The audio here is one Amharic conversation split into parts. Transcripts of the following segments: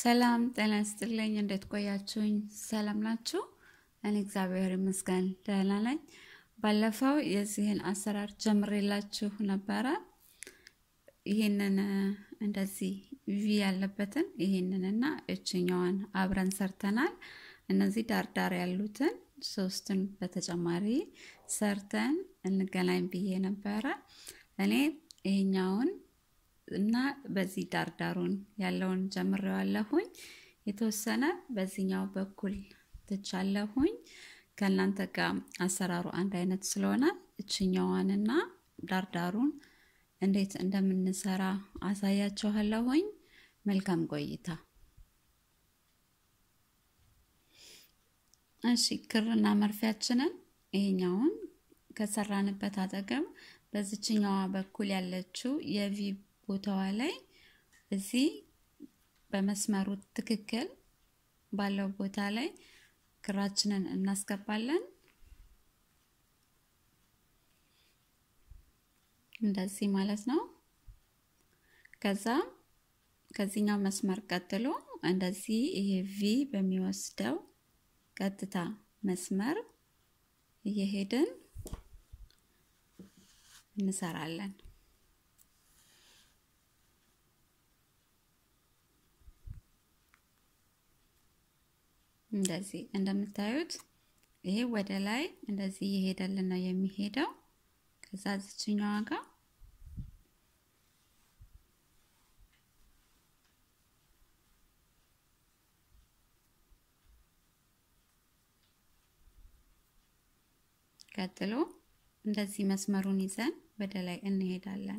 ሰላም ጤና ይስጥልኝ። እንዴት ቆያችሁኝ? ሰላም ናችሁ? እኔ እግዚአብሔር ይመስገን ደህና ነኝ። ባለፈው የዚህን አሰራር ጀምሬላችሁ ነበረ። ይህንን እንደዚህ ቪ ያለበትን ይህንንና እችኛዋን አብረን ሰርተናል። እነዚህ ዳርዳር ያሉትን ሶስትን በተጨማሪ ሰርተን እንገናኝ ብዬ ነበረ። እኔ ይሄኛውን እና በዚህ ዳርዳሩን ያለውን ጀምሬዋለሁኝ። የተወሰነ በዚህኛው በኩል ትቻለሁኝ። ከእናንተ ጋር አሰራሩ አንድ አይነት ስለሆነ እችኛዋንና ዳርዳሩን እንዴት እንደምንሰራ አሳያችኋለሁኝ። መልካም ቆይታ። እሺ ክርና መርፊያችንን ይሄኛውን ከሰራንበት አጠገብ በዚችኛዋ በኩል ያለችው የቪ ቦታዋ ላይ እዚህ በመስመሩ ትክክል ባለው ቦታ ላይ ክራችንን እናስገባለን። እንደዚህ ማለት ነው። ከዛ ከዚህኛው መስመር ቀጥሎ እንደዚህ ይሄ ቪ በሚወስደው ቀጥታ መስመር እየሄድን እንሰራለን። እንደዚህ እንደምታዩት ይሄ ወደ ላይ እንደዚህ እየሄደልን ነው የሚሄደው። ከዛ ዝችኛዋ ጋር ቀጥሎ እንደዚህ መስመሩን ይዘን ወደ ላይ እንሄዳለን።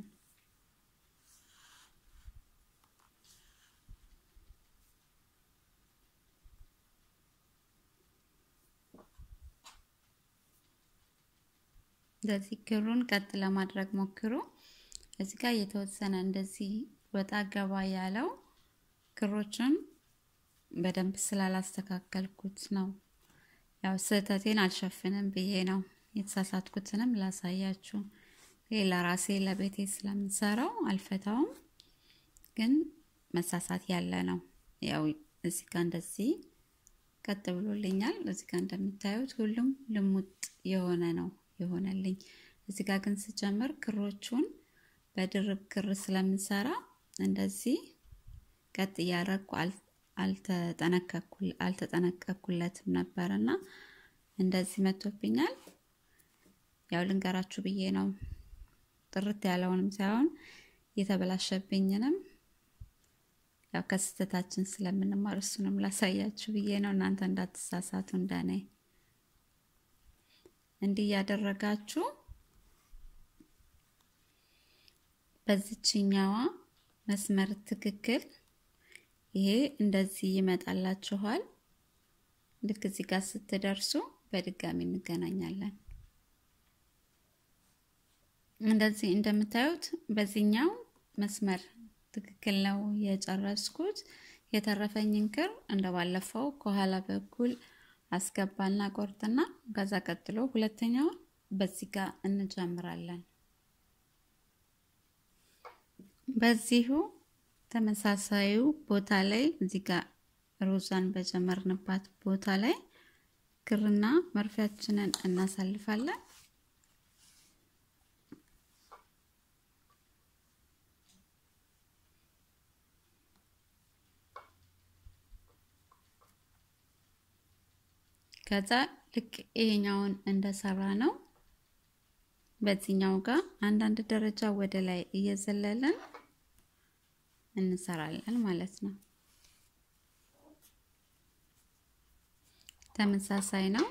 እንደዚህ ክሩን ቀጥ ለማድረግ ሞክሩ። እዚህ ጋር የተወሰነ እንደዚህ ወጣ ገባ ያለው ክሮችን በደንብ ስላላስተካከልኩት ነው። ያው ስህተቴን አልሸፍንም ብዬ ነው የተሳሳትኩትንም ላሳያችሁ። ይሄ ለራሴ ለቤቴ ስለምሰራው አልፈታውም፣ ግን መሳሳት ያለ ነው። ያው እዚህ ጋር እንደዚህ ቀጥ ብሎልኛል። እዚህ ጋር እንደምታዩት ሁሉም ልሙጥ የሆነ ነው የሆነልኝ። እዚህ ጋር ግን ስጀምር ክሮቹን በድርብ ክር ስለምሰራ እንደዚህ ቀጥ እያደረግኩ አልተጠነቀኩለትም ነበር እና እንደዚህ መቶብኛል። ያው ልንገራችሁ ብዬ ነው ጥርት ያለውንም ሳይሆን የተበላሸብኝንም ያው ከስህተታችን ስለምንማር እሱንም ላሳያችሁ ብዬ ነው። እናንተ እንዳትሳሳቱ እንደኔ እንዲህ እያደረጋችሁ በዚችኛዋ መስመር ትክክል ይሄ እንደዚህ ይመጣላችኋል። ልክ እዚህ ጋር ስትደርሱ በድጋሚ እንገናኛለን። እንደዚህ እንደምታዩት በዚህኛው መስመር ትክክል ነው የጨረስኩት። የተረፈኝን ክር እንደባለፈው ከኋላ በኩል አስገባና ቆርጥና ከዛ ቀጥሎ ሁለተኛውን በዚህ ጋር እንጀምራለን። በዚሁ ተመሳሳዩ ቦታ ላይ እዚህ ጋር ሮዛን በጀመርንባት ቦታ ላይ ክርና መርፊያችንን እናሳልፋለን። ከዛ ልክ ይሄኛውን እንደሰራ ነው በዚህኛው ጋር አንዳንድ ደረጃ ወደ ላይ እየዘለለን እንሰራለን ማለት ነው። ተመሳሳይ ነው።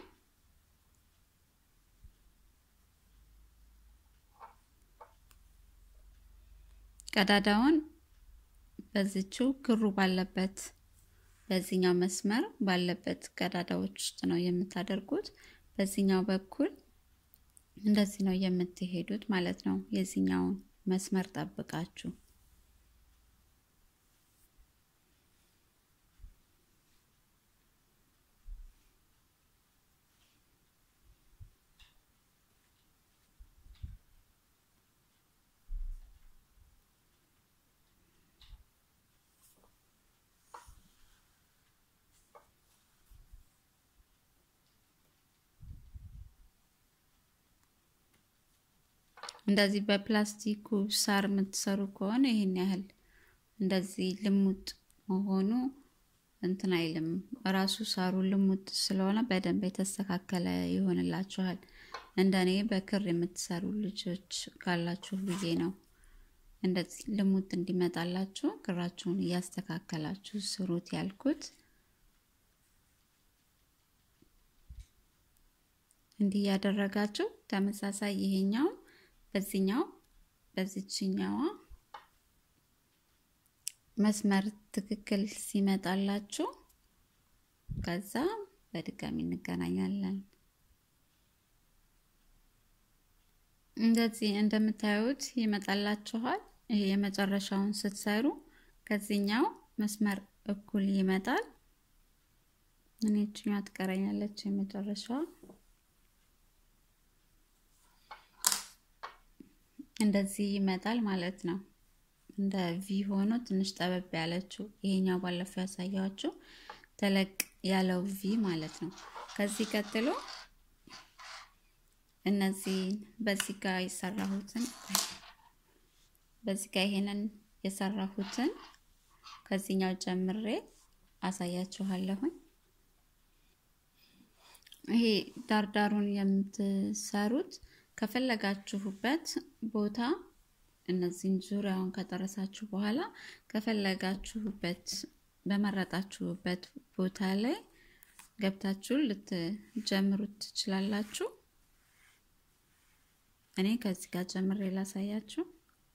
ቀዳዳውን በዚችው ክሩ ባለበት በዚህኛው መስመር ባለበት ቀዳዳዎች ውስጥ ነው የምታደርጉት። በዚህኛው በኩል እንደዚህ ነው የምትሄዱት ማለት ነው። የዚህኛውን መስመር ጠብቃችሁ እንደዚህ በፕላስቲኩ ሳር የምትሰሩ ከሆነ ይህን ያህል እንደዚህ ልሙጥ መሆኑ እንትን አይልም። ራሱ ሳሩ ልሙጥ ስለሆነ በደንብ የተስተካከለ ይሆንላችኋል። እንደኔ በክር የምትሰሩ ልጆች ካላችሁ ብዬ ነው እንደዚህ ልሙጥ እንዲመጣላችሁ ክራችሁን እያስተካከላችሁ ስሩት ያልኩት። እንዲህ እያደረጋችሁ ተመሳሳይ ይሄኛው በዚህኛው በዚችኛዋ መስመር ትክክል ሲመጣላችሁ ከዛ በድጋሚ እንገናኛለን። እንደዚህ እንደምታዩት ይመጣላችኋል። ይሄ የመጨረሻውን ስትሰሩ ከዚህኛው መስመር እኩል ይመጣል። እኔ እችኛዋ ትቀረኛለች የመጨረሻዋ እንደዚህ ይመጣል ማለት ነው። እንደ ቪ ሆኖ ትንሽ ጠበብ ያለችው ይሄኛው ባለፈው ያሳያችሁ ተለቅ ያለው ቪ ማለት ነው። ከዚህ ቀጥሎ እነዚህን በዚህ ጋር የሰራሁትን በዚህ ጋር ይሄንን የሰራሁትን ከዚህኛው ጀምሬ አሳያችኋለሁኝ። ይሄ ዳርዳሩን የምትሰሩት ከፈለጋችሁበት ቦታ እነዚህን ዙሪያውን ከጨረሳችሁ በኋላ ከፈለጋችሁበት በመረጣችሁበት ቦታ ላይ ገብታችሁ ልትጀምሩት ትችላላችሁ። እኔ ከዚህ ጋር ጀምሬ ላሳያችሁ።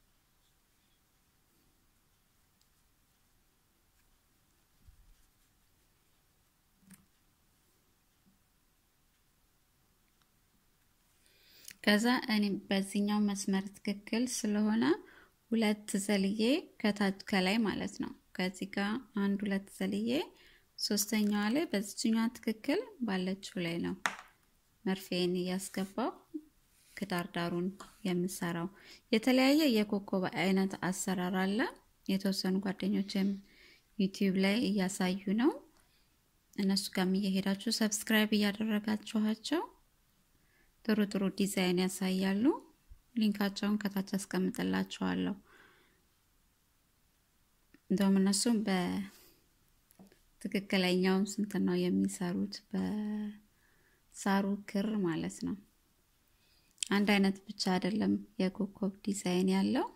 ከዛ እኔ በዚህኛው መስመር ትክክል ስለሆነ ሁለት ዘልዬ ከታች ከላይ ማለት ነው። ከዚህ ጋር አንድ ሁለት ዘልዬ ሶስተኛዋ ላይ በዚችኛዋ ትክክል ባለችው ላይ ነው መርፌን እያስገባው ክዳርዳሩን የምሰራው። የተለያየ የኮከብ አይነት አሰራር አለ። የተወሰኑ ጓደኞችም ዩቲዩብ ላይ እያሳዩ ነው። እነሱ ጋርም እየሄዳችሁ ሰብስክራይብ እያደረጋችኋቸው ጥሩ ጥሩ ዲዛይን ያሳያሉ። ሊንካቸውን ከታች አስቀምጥላችኋለሁ። እንደውም እነሱም በትክክለኛውም ስንት ነው የሚሰሩት በሳሩ ክር ማለት ነው። አንድ አይነት ብቻ አይደለም የኮከብ ዲዛይን ያለው።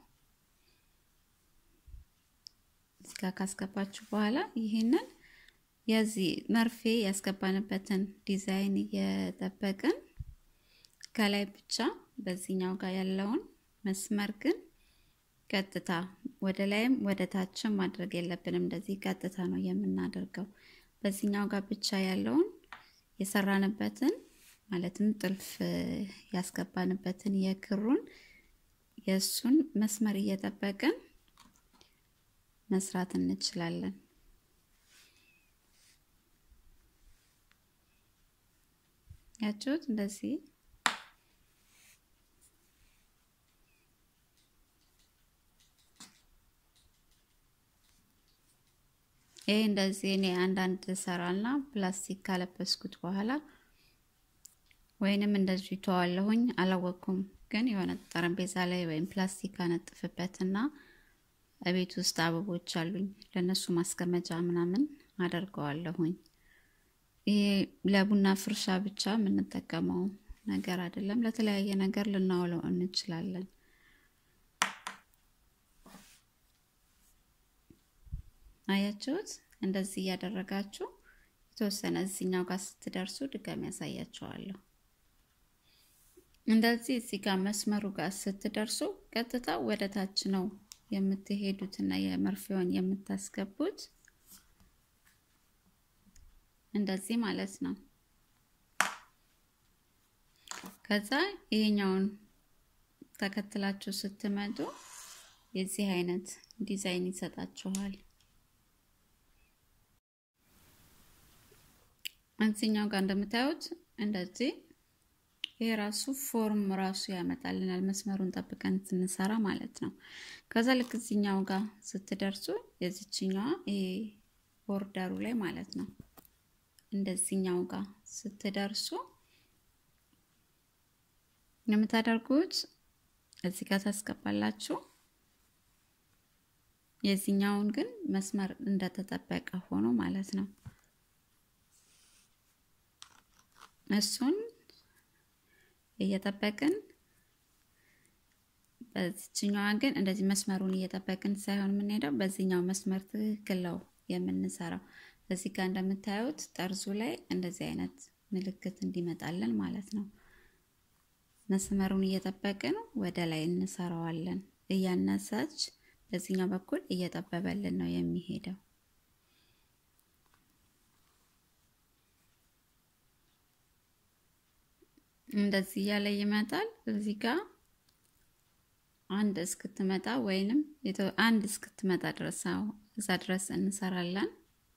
እዚህ ጋር ካስገባችሁ በኋላ ይህንን የዚህ መርፌ ያስገባንበትን ዲዛይን እየጠበቅን ከላይ ብቻ በዚህኛው ጋር ያለውን መስመር ግን ቀጥታ ወደ ላይም ወደ ታችም ማድረግ የለብንም። እንደዚህ ቀጥታ ነው የምናደርገው። በዚህኛው ጋር ብቻ ያለውን የሰራንበትን ማለትም ጥልፍ ያስገባንበትን የክሩን የእሱን መስመር እየጠበቅን መስራት እንችላለን። ያችሁት እንደዚህ ይሄ እንደዚህ እኔ አንዳንድ ሰራና ፕላስቲክ ካለበስኩት በኋላ ወይንም እንደዚሁ ተዋለሁኝ አላወቅኩም። ግን የሆነ ጠረጴዛ ላይ ወይም ፕላስቲክ አነጥፍበትና ቤት ውስጥ አበቦች አሉኝ ለነሱ ማስቀመጫ ምናምን አደርገዋለሁኝ። ይሄ ለቡና ፍርሻ ብቻ የምንጠቀመው ነገር አይደለም። ለተለያየ ነገር ልናውለው እንችላለን። አያችሁት? እንደዚህ እያደረጋችሁ የተወሰነ እዚኛው ጋር ስትደርሱ ድጋሚ ያሳያችኋለሁ። እንደዚህ እዚህ ጋር መስመሩ ጋር ስትደርሱ ቀጥታ ወደ ታች ነው የምትሄዱትና የመርፌውን የምታስገቡት እንደዚህ ማለት ነው። ከዛ ይሄኛውን ተከትላችሁ ስትመጡ የዚህ አይነት ዲዛይን ይሰጣችኋል። እዚህኛው ጋር እንደምታዩት እንደዚህ ይሄ ራሱ ፎርም ራሱ ያመጣልናል መስመሩን ጠብቀን ስንሰራ ማለት ነው። ከዛ ልክ እዚህኛው ጋር ስትደርሱ የዚችኛዋ ይሄ ቦርደሩ ላይ ማለት ነው እንደዚህኛው ጋር ስትደርሱ የምታደርጉት እዚህ ጋር ታስገባላችሁ። የዚህኛውን ግን መስመር እንደተጠበቀ ሆኖ ማለት ነው። እሱን እየጠበቅን በዚችኛዋ ግን እንደዚህ መስመሩን እየጠበቅን ሳይሆን የምንሄደው በዚህኛው መስመር ትክክል ነው የምንሰራው። እዚህ ጋር እንደምታዩት ጠርዙ ላይ እንደዚህ አይነት ምልክት እንዲመጣለን ማለት ነው። መስመሩን እየጠበቅን ወደ ላይ እንሰራዋለን። እያነሳች በዚህኛው በኩል እየጠበበልን ነው የሚሄደው። እንደዚህ እያለ ይመጣል። እዚህ ጋር አንድ እስክትመጣ ወይንም አንድ እስክትመጣ ድረስ እዛ ድረስ እንሰራለን።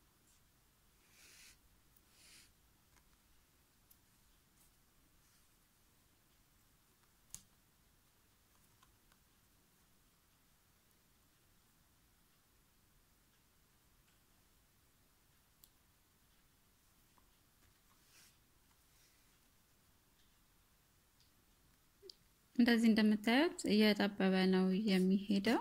እንደዚህ እንደምታዩት እየጠበበ ነው የሚሄደው።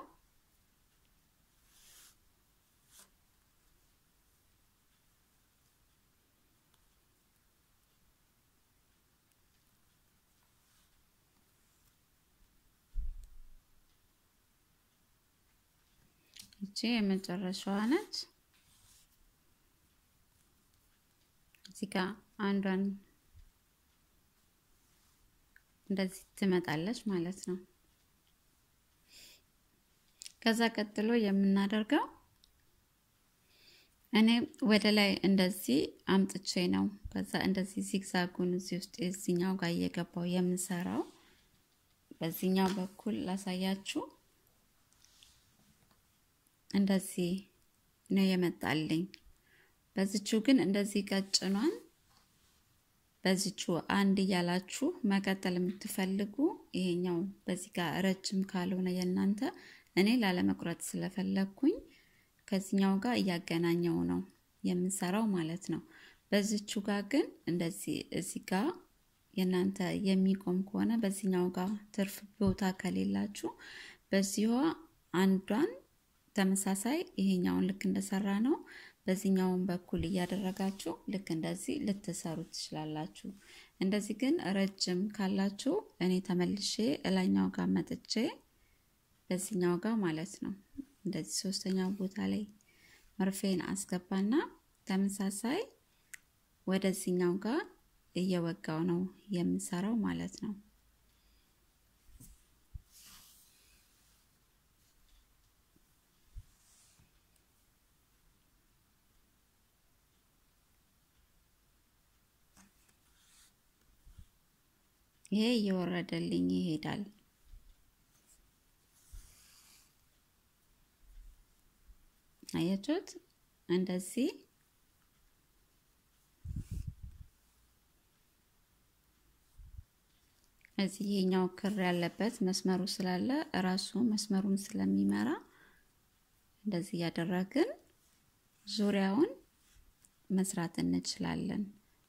እቺ የመጨረሻዋ ነች። እዚህ ጋር አንዷን እንደዚህ ትመጣለች ማለት ነው። ከዛ ቀጥሎ የምናደርገው እኔ ወደ ላይ እንደዚህ አምጥቼ ነው። ከዛ እንደዚህ ዚግዛጉን እዚህ ውስጥ እዚኛው ጋር እየገባው የምሰራው በዚህኛው በኩል ላሳያችሁ። እንደዚህ ነው የመጣልኝ። በዚቹ ግን እንደዚህ ቀጭኗን በዚቹ አንድ እያላችሁ መቀጠል የምትፈልጉ ይሄኛው በዚህ ጋር ረጅም ካልሆነ የእናንተ እኔ ላለመቁረጥ ስለፈለግኩኝ ከዚህኛው ጋር እያገናኘው ነው የምንሰራው ማለት ነው። በዚቹ ጋር ግን እንደዚህ እዚህ ጋር የእናንተ የሚቆም ከሆነ በዚህኛው ጋር ትርፍ ቦታ ከሌላችሁ በዚህዋ አንዷን ተመሳሳይ ይሄኛውን ልክ እንደሰራ ነው በዚህኛውን በኩል እያደረጋችሁ ልክ እንደዚህ ልትሰሩ ትችላላችሁ። እንደዚህ ግን ረጅም ካላችሁ እኔ ተመልሼ እላኛው ጋር መጥቼ በዚህኛው ጋር ማለት ነው እንደዚህ ሶስተኛው ቦታ ላይ መርፌን አስገባና ተመሳሳይ ወደዚህኛው ጋር እየወጋው ነው የምሰራው ማለት ነው። ይሄ እየወረደልኝ ይሄዳል። አያችሁት? እንደዚህ እዚህ ይሄኛው ክር ያለበት መስመሩ ስላለ እራሱ መስመሩን ስለሚመራ እንደዚህ እያደረግን ዙሪያውን መስራት እንችላለን።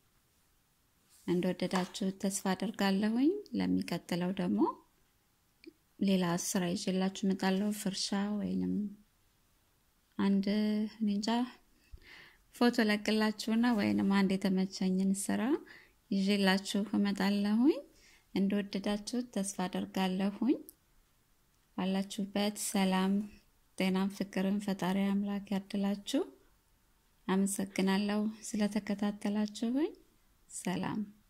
እንደወደዳችሁ ተስፋ አደርጋለሁኝ። ለሚቀጥለው ደግሞ ሌላ ስራ ይዤላችሁ እመጣለሁ። ፍርሻ ወይንም አንድ እንጃ ፎቶ ለቅላችሁና ወይንም አንድ የተመቸኝን ስራ ይዤላችሁ እመጣለሁኝ። እንደወደዳችሁ ተስፋ አደርጋለሁኝ። ባላችሁበት ሰላም፣ ጤናም፣ ፍቅርን ፈጣሪ አምላክ ያድላችሁ። አመሰግናለሁ ስለተከታተላችሁኝ። ሰላም